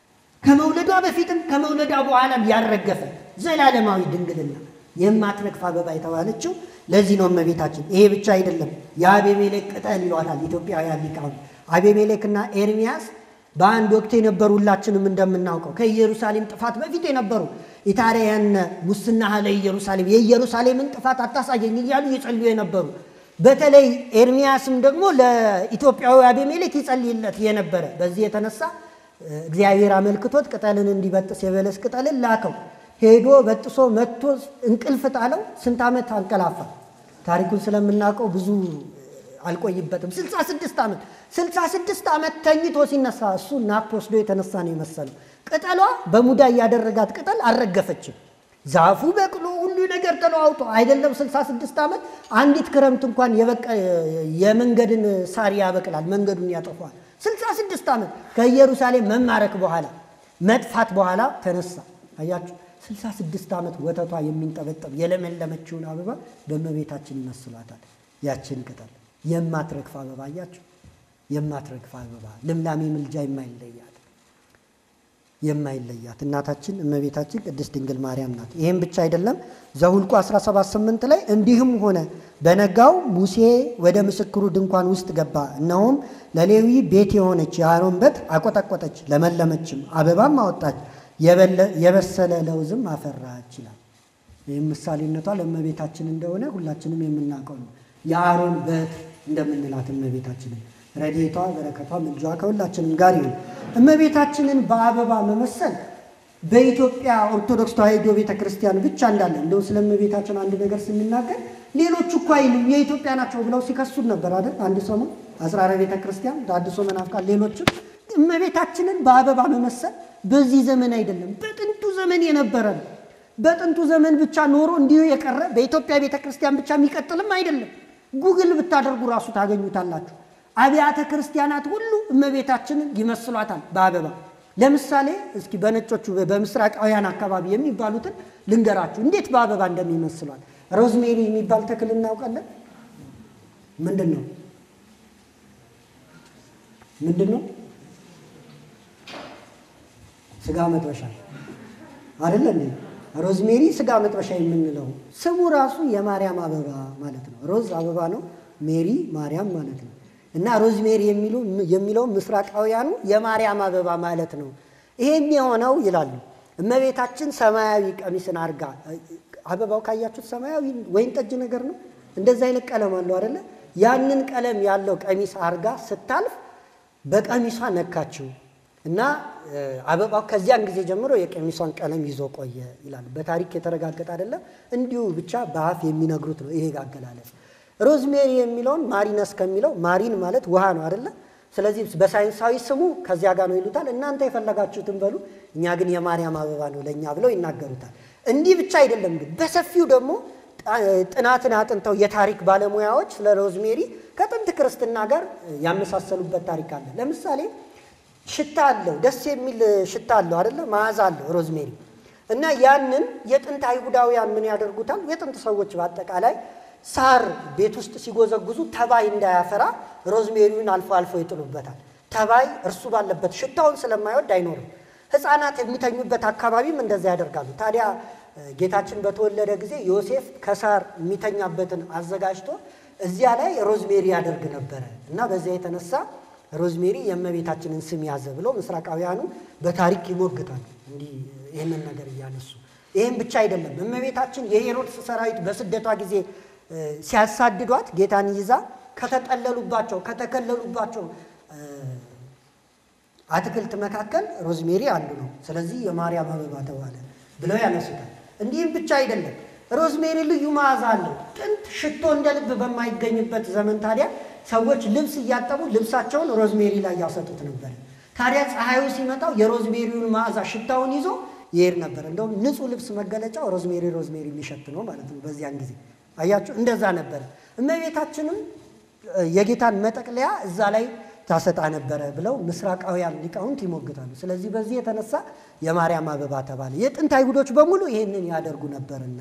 ከመውለዷ በፊትም ከመውለዷ በኋላም ያልረገፈ ዘላለማዊ ድንግልና የማትረግፍ አበባ የተባለችው ለዚህ ነው እመቤታችን። ይሄ ብቻ አይደለም፣ የአቤሜሌክ ቅጠል ይሏታል ኢትዮጵያውያን ሊቃውንት። አቤሜሌክና ኤርሚያስ በአንድ ወቅት የነበሩ ሁላችንም እንደምናውቀው ከኢየሩሳሌም ጥፋት በፊት የነበሩ ኢታርያን ሙስና ለኢየሩሳሌም የኢየሩሳሌምን ጥፋት አታሳየኝ እያሉ ይጸልዩ የነበሩ በተለይ ኤርሚያስም ደግሞ ለኢትዮጵያዊ አቤሜሌክ ይጸልይለት የነበረ በዚህ የተነሳ እግዚአብሔር አመልክቶት ቅጠልን እንዲበጥስ የበለስ ቅጠልን ላከው። ሄዶ በጥሶ መጥቶ እንቅልፍ ጣለው። ስንት ዓመት አንቀላፋ? ታሪኩን ስለምናውቀው ብዙ አልቆይበትም። 66 ዓመት 66 ዓመት ተኝቶ ሲነሳ እሱ ናፕ ወስዶ የተነሳ ነው የመሰለው። ቅጠሏ በሙዳይ ያደረጋት ቅጠል አልረገፈችም። ዛፉ በቅሎ ሁሉ ነገር ተለዋውጦ አይደለም 66 ዓመት አንዲት ክረምት እንኳን የመንገድን ሳር ያበቅላል፣ መንገዱን ያጠፋል። 66 ዓመት ከኢየሩሳሌም መማረክ በኋላ መጥፋት በኋላ ተነሳ። አያችሁ 66 ዓመት ወተቷ የሚንጠበጠብ የለመለመችውን አበባ በእመቤታችን ይመስሏታል። ያችን ቅጠል የማትረግፍ አበባ አያችሁ፣ የማትረግፍ አበባ ልምላሜ ምልጃ የማይለያት የማይለያት እናታችን እመቤታችን ቅድስት ድንግል ማርያም ናት። ይህም ብቻ አይደለም። ዘሁልቁ 17፥8 ላይ እንዲህም ሆነ በነጋው ሙሴ ወደ ምስክሩ ድንኳን ውስጥ ገባ፣ እነሆም ለሌዊ ቤት የሆነች የአሮን በት አቆጠቆጠች፣ ለመለመችም፣ አበባም አወጣች የበሰለ ለውዝም አፈራች ይላል። ይህም ምሳሌነቷ ለእመቤታችን እንደሆነ ሁላችንም የምናውቀው ነው። የአሮን በት እንደምንላት እመቤታችንን ረድኤቷ በረከቷ ምልጃዋ ከሁላችንም ጋር ይሁን። እመቤታችንን በአበባ መመሰል በኢትዮጵያ ኦርቶዶክስ ተዋሕዶ ቤተ ክርስቲያን ብቻ እንዳለ እንደው ስለ እመቤታችን አንድ ነገር ስንናገር ሌሎቹ እኮ አይሉም የኢትዮጵያ ናቸው ብለው ሲከሱን ነበር አይደል? አንድ ሰሞን አጽራረ ቤተ ክርስቲያን አድሶ መናፍቃን፣ ሌሎችም እመቤታችንን በአበባ መመሰል በዚህ ዘመን አይደለም፣ በጥንቱ ዘመን የነበረ ነው። በጥንቱ ዘመን ብቻ ኖሮ እንዲሁ የቀረ በኢትዮጵያ ቤተ ክርስቲያን ብቻ የሚቀጥልም አይደለም። ጉግል ብታደርጉ ራሱ ታገኙታላችሁ። አብያተ ክርስቲያናት ሁሉ እመቤታችንን ይመስሏታል በአበባ። ለምሳሌ እስኪ በነጮቹ በምስራቃውያን አካባቢ የሚባሉትን ልንገራችሁ እንዴት በአበባ እንደሚመስሏት። ሮዝሜሪ የሚባል ተክል እናውቃለን። ምንድን ነው ምንድን ነው? ስጋ መጥበሻ አይደለ እንዴ? ሮዝሜሪ ስጋ መጥበሻ የምንለው ስሙ ራሱ የማርያም አበባ ማለት ነው። ሮዝ አበባ ነው፣ ሜሪ ማርያም ማለት ነው። እና ሮዝሜሪ የሚሉ የሚለው ምስራቃውያኑ የማርያም አበባ ማለት ነው። ይሄም የሆነው ይላሉ እመቤታችን ሰማያዊ ቀሚስን አርጋ አበባው ካያችሁት ሰማያዊ ወይን ጠጅ ነገር ነው። እንደዚህ አይነት ቀለም አለው አይደለ? ያንን ቀለም ያለው ቀሚስ አርጋ ስታልፍ በቀሚሷ ነካችው እና አበባው ከዚያን ጊዜ ጀምሮ የቀሚሷን ቀለም ይዞ ቆየ ይላሉ። በታሪክ የተረጋገጠ አይደለም፣ እንዲሁ ብቻ በአፍ የሚነግሩት ነው ይሄ አገላለጽ። ሮዝሜሪ የሚለውን ማሪነስ ከሚለው ማሪን ማለት ውሃ ነው አይደለ? ስለዚህ በሳይንሳዊ ስሙ ከዚያ ጋር ነው ይሉታል። እናንተ የፈለጋችሁትን በሉ፣ እኛ ግን የማርያም አበባ ነው ለእኛ ብለው ይናገሩታል። እንዲህ ብቻ አይደለም ግን በሰፊው ደግሞ ጥናትን አጥንተው የታሪክ ባለሙያዎች ስለ ሮዝሜሪ ከጥንት ክርስትና ጋር ያመሳሰሉበት ታሪክ አለ። ለምሳሌ ሽታ አለው፣ ደስ የሚል ሽታ አለው አይደለ? መዓዛ አለው ሮዝሜሪ እና ያንን የጥንት አይሁዳውያን ምን ያደርጉታል? የጥንት ሰዎች በአጠቃላይ ሳር ቤት ውስጥ ሲጎዘጉዙ ተባይ እንዳያፈራ ሮዝሜሪውን አልፎ አልፎ ይጥሉበታል። ተባይ እርሱ ባለበት ሽታውን ስለማይወድ አይኖርም። ሕፃናት የሚተኙበት አካባቢም እንደዛ ያደርጋሉ። ታዲያ ጌታችን በተወለደ ጊዜ ዮሴፍ ከሳር የሚተኛበትን አዘጋጅቶ እዚያ ላይ ሮዝሜሪ ያደርግ ነበረ እና በዚያ የተነሳ ሮዝሜሪ የእመቤታችንን ስም ያዘ ብለው ምስራቃውያኑ በታሪክ ይሞግታሉ። እንዲህ ይህንን ነገር እያነሱ ይህም ብቻ አይደለም። እመቤታችን የሄሮድስ ሰራዊት በስደቷ ጊዜ ሲያሳድዷት ጌታን ይዛ ከተጠለሉባቸው ከተከለሉባቸው አትክልት መካከል ሮዝሜሪ አንዱ ነው። ስለዚህ የማርያም አበባ ተባለ ብለው ያነሱታል። እንዲህም ብቻ አይደለም። ሮዝሜሪ ልዩ መዓዛ አለው። ጥንት ሽቶ እንደ ልብ በማይገኝበት ዘመን ታዲያ ሰዎች ልብስ እያጠቡ ልብሳቸውን ሮዝሜሪ ላይ ያሰጡት ነበር። ታዲያ ፀሐዩ ሲመጣው የሮዝሜሪውን መዓዛ ሽታውን ይዞ ይሄድ ነበር። እንደውም ንጹሕ ልብስ መገለጫው ሮዝሜሪ ሮዝሜሪ የሚሸት ነው ማለት ነው። በዚያን ጊዜ አያችሁ፣ እንደዛ ነበረ። እመቤታችንም የጌታን መጠቅለያ እዛ ላይ ታሰጣ ነበረ ብለው ምስራቃውያን ሊቃውንት ይሞግታሉ። ስለዚህ በዚህ የተነሳ የማርያም አበባ ተባለ። የጥንት አይሁዶች በሙሉ ይህንን ያደርጉ ነበርና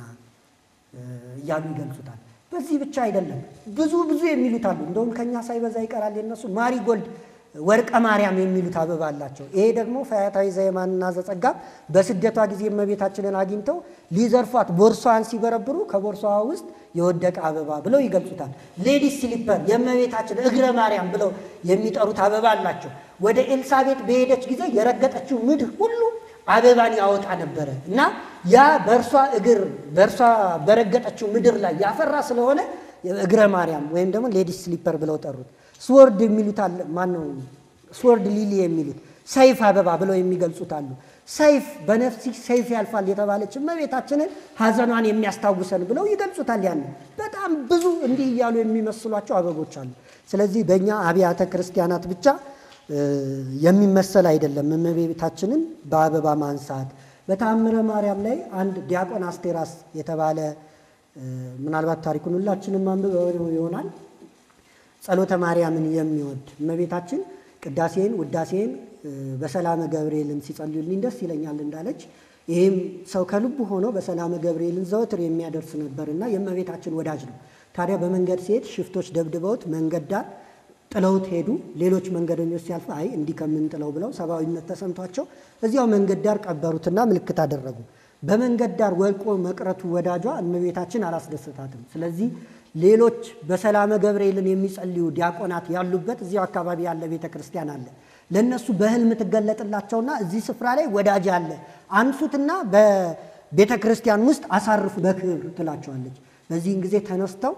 እያሉ ይገልጹታል። በዚህ ብቻ አይደለም፣ ብዙ ብዙ የሚሉት አሉ። እንደውም ከኛ ሳይበዛ ይቀራል የነሱ ማሪጎልድ ወርቀ ማርያም የሚሉት አበባ አላቸው። ይሄ ደግሞ ፈያታዊ ዘየማንና ዘጸጋም በስደቷ ጊዜ እመቤታችንን አግኝተው ሊዘርፏት ቦርሷን ሲበረብሩ ከቦርሷዋ ውስጥ የወደቀ አበባ ብለው ይገልጹታል። ሌዲስ ስሊፐር የእመቤታችን እግረ ማርያም ብለው የሚጠሩት አበባ አላቸው። ወደ ኤልሳቤጥ በሄደች ጊዜ የረገጠችው ምድር ሁሉ አበባን ያወጣ ነበረ እና ያ በእርሷ እግር በእርሷ በረገጠችው ምድር ላይ ያፈራ ስለሆነ እግረ ማርያም ወይም ደግሞ ሌዲስ ስሊፐር ብለው ጠሩት። ስወርድ የሚሉት አለ። ማን ነው ስወርድ ሊሊ የሚሉት ሰይፍ አበባ ብለው የሚገልጹት አሉ። ሰይፍ በነፍሲ ሰይፍ ያልፋል የተባለች እመቤታችንን ሐዘኗን የሚያስታውሰን ብለው ይገልጹታል። ያን በጣም ብዙ እንዲህ እያሉ የሚመስሏቸው አበቦች አሉ። ስለዚህ በእኛ አብያተ ክርስቲያናት ብቻ የሚመሰል አይደለም። እመቤታችንን በአበባ ማንሳት በተአምረ ማርያም ላይ አንድ ዲያቆን አስቴራስ የተባለ ምናልባት ታሪኩን ሁላችንም አንብበው ይሆናል ጸሎተ ማርያምን የሚወድ እመቤታችን ቅዳሴን ውዳሴን በሰላመ ገብርኤልን ሲጸልዩልኝ ደስ ይለኛል እንዳለች ይህም ሰው ከልቡ ሆኖ በሰላመ ገብርኤልን ዘወትር የሚያደርስ ነበርና የእመቤታችን ወዳጅ ነው። ታዲያ በመንገድ ሲሄድ ሽፍቶች ደብድበውት መንገድ ዳር ጥለውት ሄዱ። ሌሎች መንገደኞች ሲያልፉ አይ እንዲህ ከምንጥለው ብለው ሰብአዊነት ተሰምቷቸው እዚያው መንገድ ዳር ቀበሩትና ምልክት አደረጉ። በመንገድ ዳር ወልቆ መቅረቱ ወዳጇ እመቤታችን አላስደሰታትም። ስለዚህ ሌሎች በሰላመ ገብርኤልን የሚጸልዩ ዲያቆናት ያሉበት እዚያው አካባቢ ያለ ቤተ ክርስቲያን አለ። ለእነሱ በሕልም ትገለጥላቸውና እዚህ ስፍራ ላይ ወዳጅ አለ፣ አንሱትና በቤተ ክርስቲያን ውስጥ አሳርፉ በክብር ትላቸዋለች። በዚህን ጊዜ ተነስተው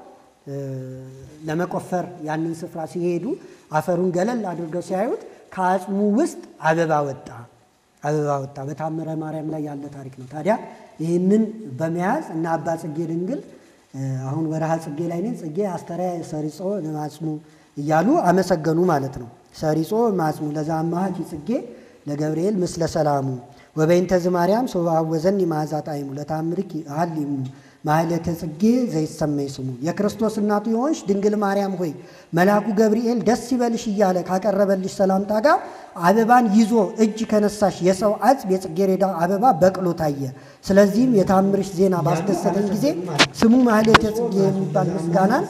ለመቆፈር ያንን ስፍራ ሲሄዱ አፈሩን ገለል አድርገው ሲያዩት ከአጽሙ ውስጥ አበባ ወጣ አበባ ወጣ። በታምረ ማርያም ላይ ያለ ታሪክ ነው። ታዲያ ይህንን በመያዝ እና አባ ጽጌ ድንግል አሁን ወረሃ ጽጌ ላይ ነን። ጽጌ አስተርያ ሰሪጾ ማጽሙ እያሉ አመሰገኑ ማለት ነው። ሰሪጾ ማጽሙ ለዛ አማሃች ጽጌ ለገብርኤል ምስለ ሰላሙ ወበይንተ ዝማርያም ሶባወዘኒ መዓዛ ጣዕሙ ለታምርኪ አሐሊሙ ማህሌተ ጽጌ ዘይሰመይ ስሙ የክርስቶስ እናቱ የሆንሽ ድንግል ማርያም ሆይ መልአኩ ገብርኤል ደስ ይበልሽ እያለ ካቀረበልሽ ሰላምታ ጋር አበባን ይዞ እጅ ከነሳሽ የሰው አጽም የጽጌረዳ አበባ በቅሎ ታየ። ስለዚህም የታምርሽ ዜና ባስደሰተኝ ጊዜ ስሙ ማህሌተ ጽጌ የሚባል ምስጋናን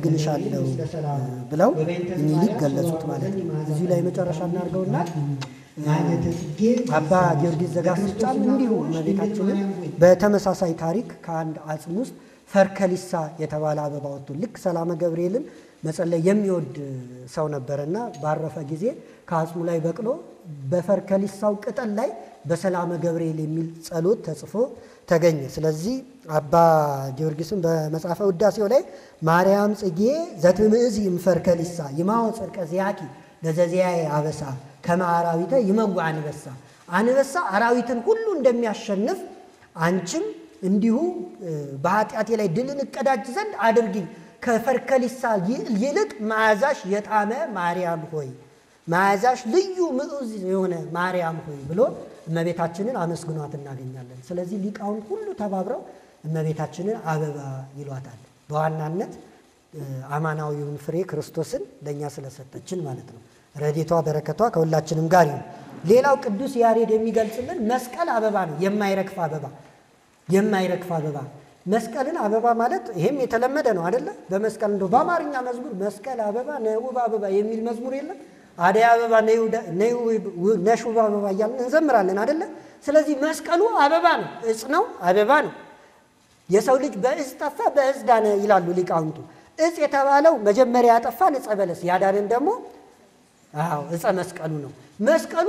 አመሰግንሻለሁ ብለው እኒህ ሊቅ ገለጹት ማለት ነው። እዚሁ ላይ መጨረሻ እናድርገውና ማኅሌተ ጽጌ አባ ጊዮርጊስ ዘጋስጫም እንዲሁ እመቤታችንን በተመሳሳይ ታሪክ ከአንድ አጽም ውስጥ ፈርከሊሳ የተባለ አበባ ወጥቶ ልክ ሰላመ ገብርኤልን መጸለይ የሚወድ ሰው ነበረና ባረፈ ጊዜ ከአጽሙ ላይ በቅሎ በፈርከሊሳው ቅጠል ላይ በሰላመ ገብርኤል የሚል ጸሎት ተጽፎ ተገኘ። ስለዚህ አባ ጊዮርጊስን በመጽሐፈ ውዳሴው ላይ ማርያም ጽጌ ዘትምእዝ ይምፈርከሊሳ ይማወ ጽድቀ ዚያኪ ለዘዚያዬ አበሳ ከመ አራዊተ ይመጉ አንበሳ አንበሳ አራዊትን ሁሉ እንደሚያሸንፍ አንቺም እንዲሁ በኃጢአቴ ላይ ድልን እቀዳጅ ዘንድ አድርጊኝ ከፈርከሊሳ ይልቅ መዓዛሽ የጣመ ማርያም ሆይ መዓዛሽ ልዩ ምዑዝ የሆነ ማርያም ሆይ ብሎ እመቤታችንን አመስግኗት እናገኛለን። ስለዚህ ሊቃውንት ሁሉ ተባብረው እመቤታችንን አበባ ይሏታል። በዋናነት አማናዊውን ፍሬ ክርስቶስን ለእኛ ስለሰጠችን ማለት ነው። ረዴቷ በረከቷ ከሁላችንም ጋር ይሁን። ሌላው ቅዱስ ያሬድ የሚገልጽልን መስቀል አበባ ነው። የማይረግፍ አበባ የማይረግፍ አበባ መስቀልን አበባ ማለት ይሄም የተለመደ ነው አደለ? በመስቀል እንደው በአማርኛ መዝሙር መስቀል አበባ ነውብ አበባ የሚል መዝሙር የለም? አደይ አበባ ነሽ ውብ አበባ እያልን እንዘምራለን አደለ? ስለዚህ መስቀሉ አበባ ነው፣ እጽ ነው፣ አበባ ነው። የሰው ልጅ በእጽ ጠፋ በእጽ ዳነ ይላሉ ሊቃውንቱ። እጽ የተባለው መጀመሪያ ያጠፋን እጸ በለስ ያዳንን ደግሞ አዎ እጸ መስቀሉ ነው። መስቀሉ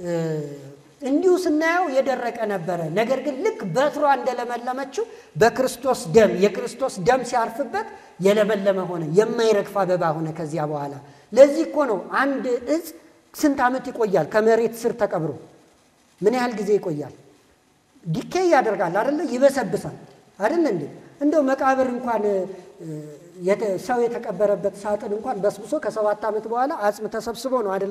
እንዲሁ ስናየው የደረቀ ነበረ። ነገር ግን ልክ በትሯ እንደለመለመችው በክርስቶስ ደም የክርስቶስ ደም ሲያርፍበት የለመለመ ሆነ፣ የማይረግፍ አበባ ሆነ። ከዚያ በኋላ ለዚህ እኮ ነው አንድ እጽ ስንት ዓመት ይቆያል? ከመሬት ስር ተቀብሮ ምን ያህል ጊዜ ይቆያል? ዲኬ ያደርጋል አደለ? ይበሰብሳል አደለ እንዴ? እንደው መቃብር እንኳን ሰው የተቀበረበት ሳጥን እንኳን በስብሶ ከሰባት ዓመት በኋላ አጽም ተሰብስቦ ነው አደለ?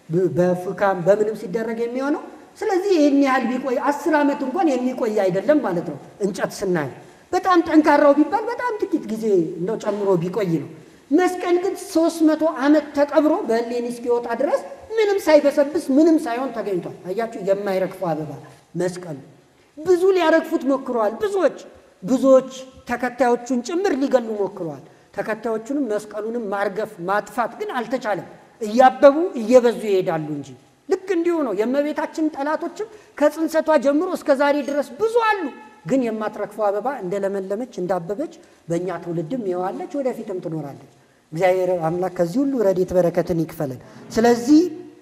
በፉካም በምንም ሲደረግ የሚሆነው ስለዚህ ይህን ያህል ቢቆይ አስር ዓመት እንኳን የሚቆይ አይደለም ማለት ነው። እንጨት ስናይ በጣም ጠንካራው ቢባል በጣም ጥቂት ጊዜ እንደው ጨምሮ ቢቆይ ነው። መስቀል ግን ሶስት መቶ ዓመት ተቀብሮ በእሌኒ እስኪወጣ ድረስ ምንም ሳይበሰብስ ምንም ሳይሆን ተገኝቷል። አያችሁ፣ የማይረግፉ አበባ መስቀሉ። ብዙ ሊያረግፉት ሞክረዋል። ብዙዎች ብዙዎች ተከታዮቹን ጭምር ሊገሉ ሞክረዋል። ተከታዮቹንም መስቀሉንም ማርገፍ ማጥፋት ግን አልተቻለም። እያበቡ እየበዙ ይሄዳሉ እንጂ ልክ እንዲሁ ነው። የእመቤታችን ጠላቶችም ከጽንሰቷ ጀምሮ እስከ ዛሬ ድረስ ብዙ አሉ። ግን የማትረግፈው አበባ እንደለመለመች እንዳበበች በእኛ ትውልድም ይዋለች፣ ወደፊትም ትኖራለች። እግዚአብሔር አምላክ ከዚህ ሁሉ ረድኤት በረከትን ይክፈለን። ስለዚህ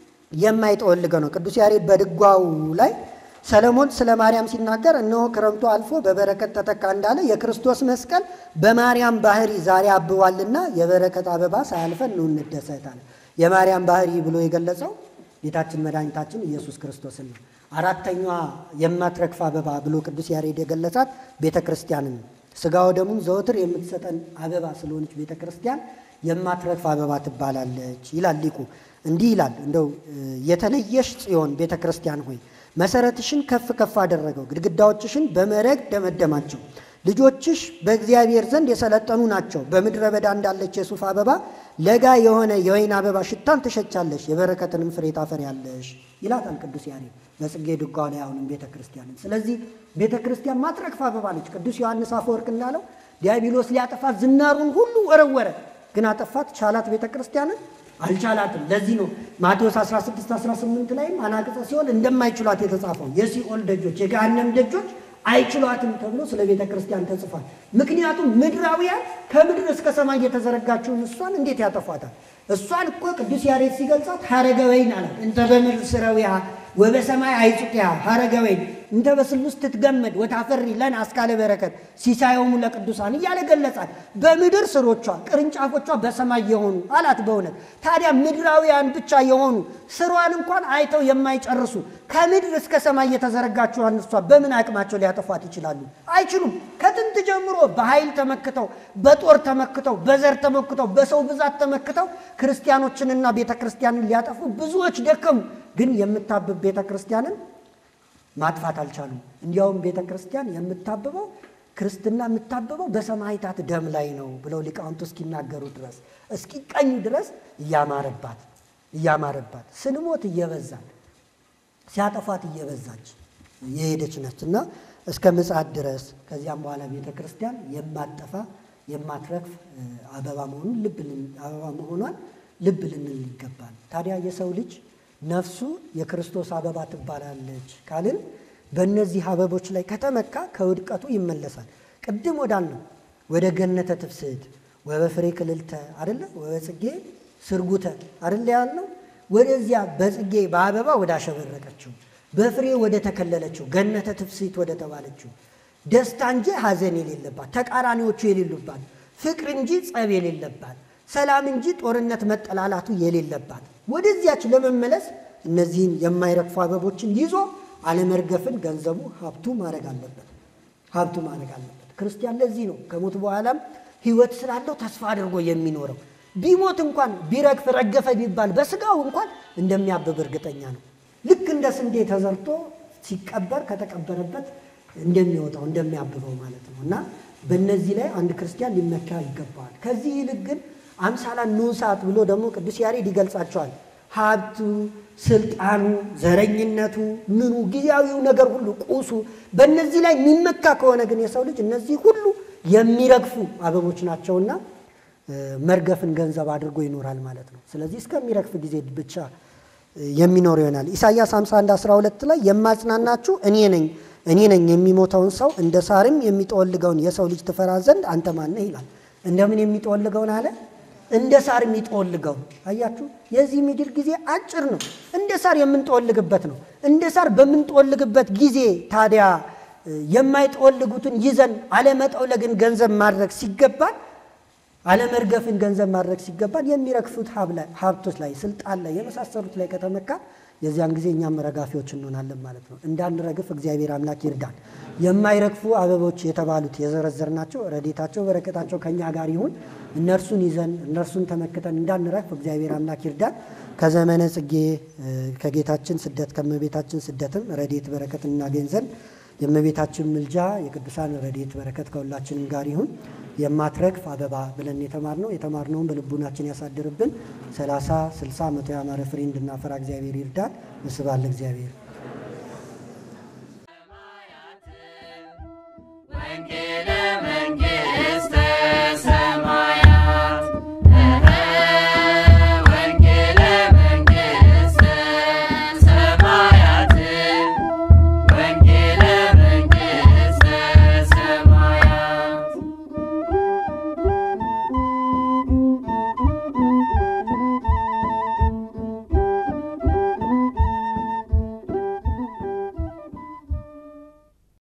የማይጠወልገ ነው። ቅዱስ ያሬድ በድጓው ላይ ሰለሞን ስለ ማርያም ሲናገር እነሆ ክረምቱ አልፎ በበረከት ተተካ እንዳለ የክርስቶስ መስቀል በማርያም ባህሪ ዛሬ አብቧልና የበረከት አበባ ሳያልፈን ነው እንደሰታለን። የማርያም ባህሪ ብሎ የገለጸው ጌታችን መድኃኒታችን ኢየሱስ ክርስቶስን ነው። አራተኛዋ የማትረግፍ አበባ ብሎ ቅዱስ ያሬድ የገለጻት ቤተ ክርስቲያንን ነው። ሥጋው ደሙን ዘወትር የምትሰጠን አበባ ስለሆነች ቤተ ክርስቲያን የማትረግፍ አበባ ትባላለች ይላል ሊቁ። እንዲህ ይላል እንደው የተለየሽ ጽዮን ቤተ ክርስቲያን ሆይ መሰረትሽን ከፍ ከፍ አደረገው፣ ግድግዳዎችሽን በመረግ ደመደማቸው። ልጆችሽ በእግዚአብሔር ዘንድ የሰለጠኑ ናቸው። በምድረ በዳ እንዳለች የሱፍ አበባ ለጋ የሆነ የወይን አበባ ሽታን ትሸቻለሽ፣ የበረከትንም ፍሬ ታፈሪያለሽ ይላታል ቅዱስ ያሬድ በጽጌ ድጓው ላይ አሁንም ቤተ ክርስቲያንን። ስለዚህ ቤተ ክርስቲያን ማትረግፍ አበባ ነች። ቅዱስ ዮሐንስ አፈወርቅ እንዳለው ዲያብሎስ ሊያጠፋት ዝናሩን ሁሉ ወረወረ፣ ግን አጠፋት። ቻላት ቤተ ክርስቲያንን አልቻላትም። ለዚህ ነው ማቴዎስ 16 18 ላይም አናቅጸ ሲኦል እንደማይችሏት የተጻፈው የሲኦል ደጆች የገሃነም ደጆች አይችሏትም ተብሎ ስለ ቤተ ክርስቲያን ተጽፏል። ምክንያቱም ምድራውያን ከምድር እስከ ሰማይ የተዘረጋችውን እሷን እንዴት ያጠፏታል? እሷን እኮ ቅዱስ ያሬድ ሲገልጻት ሀረገ ወይን አላት። እንተ በምድር ስረዊሃ ወበሰማይ አይጹቅያ ሀረገ ወይን እንተ በስሉስ ትትገመድ ወታፈሪ ለነ አስካለ በረከት ሲሳዮሙ ለቅዱሳን እያለ ገለጻት። በምድር ስሮቿ ቅርንጫፎቿ በሰማይ የሆኑ አላት። በእውነት ታዲያ ምድራውያን ብቻ የሆኑ ስሯን እንኳን አይተው የማይጨርሱ ከምድር እስከ ሰማይ የተዘረጋችውን እሷ በምን አቅማቸው ሊያጠፏት ይችላሉ? አይችሉም። ከጥንት ጀምሮ በኃይል ተመክተው፣ በጦር ተመክተው፣ በዘር ተመክተው፣ በሰው ብዛት ተመክተው ክርስቲያኖችንና ቤተ ክርስቲያንን ሊያጠፉ ብዙዎች ደከሙ። ግን የምታብብ ቤተ ክርስቲያንን ማጥፋት አልቻሉም። እንዲያውም ቤተ ክርስቲያን የምታብበው ክርስትና የምታብበው በሰማዕታት ደም ላይ ነው ብለው ሊቃውንቱ እስኪናገሩ ድረስ እስኪቀኙ ድረስ እያማረባት እያማረባት ስንሞት እየበዛን ሲያጠፋት እየበዛች የሄደች ነች እና እስከ ምጽአት ድረስ ከዚያም በኋላ ቤተ ክርስቲያን የማጠፋ የማትረግፍ አበባ መሆኑን ልብ አበባ መሆኗን ልብ ልንል ይገባል። ታዲያ የሰው ልጅ ነፍሱ የክርስቶስ አበባ ትባላለች ካልን በእነዚህ አበቦች ላይ ከተመካ ከውድቀቱ ይመለሳል። ቅድም ወዳልነው ወደ ገነተ ትፍስሕት ወበፍሬ ክልልተ አደለ ወበጽጌ ስርጉተ አደለ ያልነው ወደዚያ በጽጌ በአበባ ወደ አሸበረቀችው በፍሬ ወደ ተከለለችው ገነተ ትፍስሕት ወደ ተባለችው ደስታ እንጂ ሐዘን የሌለባት ተቃራኒዎቹ የሌሉባት ፍቅር እንጂ ጸብ የሌለባት ሰላም እንጂ ጦርነት መጠላላቱ የሌለባት ወደዚያች ለመመለስ እነዚህን የማይረግፉ አበቦችን ይዞ አለመርገፍን ገንዘቡ ሀብቱ ማድረግ አለበት። ሀብቱ ማድረግ አለበት። ክርስቲያን ለዚህ ነው ከሞት በኋላም ሕይወት ስላለው ተስፋ አድርጎ የሚኖረው። ቢሞት እንኳን ቢረግፍ ረገፈ ቢባል በስጋው እንኳን እንደሚያብብ እርግጠኛ ነው። ልክ እንደ ስንዴ ተዘርቶ ሲቀበር ከተቀበረበት እንደሚወጣው እንደሚያብበው ማለት ነው እና በእነዚህ ላይ አንድ ክርስቲያን ሊመካ ይገባዋል። ከዚህ ይልቅ ግን አምሳላን ንዑሳት ብሎ ደግሞ ቅዱስ ያሬድ ይገልጻቸዋል። ሀብቱ፣ ስልጣኑ፣ ዘረኝነቱ፣ ምኑ ጊዜያዊው ነገር ሁሉ ቁሱ፣ በእነዚህ ላይ የሚመካ ከሆነ ግን የሰው ልጅ እነዚህ ሁሉ የሚረግፉ አበቦች ናቸውና መርገፍን ገንዘብ አድርጎ ይኖራል ማለት ነው። ስለዚህ እስከሚረግፍ ጊዜ ብቻ የሚኖር ይሆናል። ኢሳይያስ 51 12 ላይ የማጽናናችሁ እኔ ነኝ እኔ ነኝ የሚሞተውን ሰው እንደ ሳርም የሚጠወልገውን የሰው ልጅ ትፈራ ዘንድ አንተ ማነህ ይላል። እንደምን የሚጠወልገውን አለ? እንደ ሳር የሚጠወልገው። አያችሁ፣ የዚህ ምድር ጊዜ አጭር ነው። እንደ ሳር የምንጠወልግበት ነው። እንደ ሳር በምንጠወልግበት ጊዜ ታዲያ የማይጠወልጉትን ይዘን አለመጠውለግን ገንዘብ ማድረግ ሲገባል አለመርገፍን ገንዘብ ማድረግ ሲገባል የሚረግፉት ሀብቶች ላይ ስልጣን ላይ የመሳሰሉት ላይ ከተመካ የዚያን ጊዜ እኛም ረጋፊዎች እንሆናለን ማለት ነው። እንዳንረግፍ እግዚአብሔር አምላክ ይርዳን። የማይረግፉ አበቦች የተባሉት የዘረዘርናቸው ረዴታቸው በረከታቸው ከእኛ ጋር ይሁን። እነርሱን ይዘን እነርሱን ተመክተን እንዳንረግፍ እግዚአብሔር አምላክ ይርዳን። ከዘመነ ጽጌ ከጌታችን ስደት ከእመቤታችን ስደትም ረዴት በረከት እናገኝ ዘንድ የእመቤታችን ምልጃ የቅዱሳን ረድኤት በረከት ከሁላችንም ጋር ይሁን። የማትረግፍ አበባ ብለን የተማርነው የተማርነውን በልቡናችን ያሳድርብን። ሰላሳ ስልሳ መቶ ያማረ ፍሬ እንድናፈራ እግዚአብሔር ይርዳን። ምስባለ እግዚአብሔር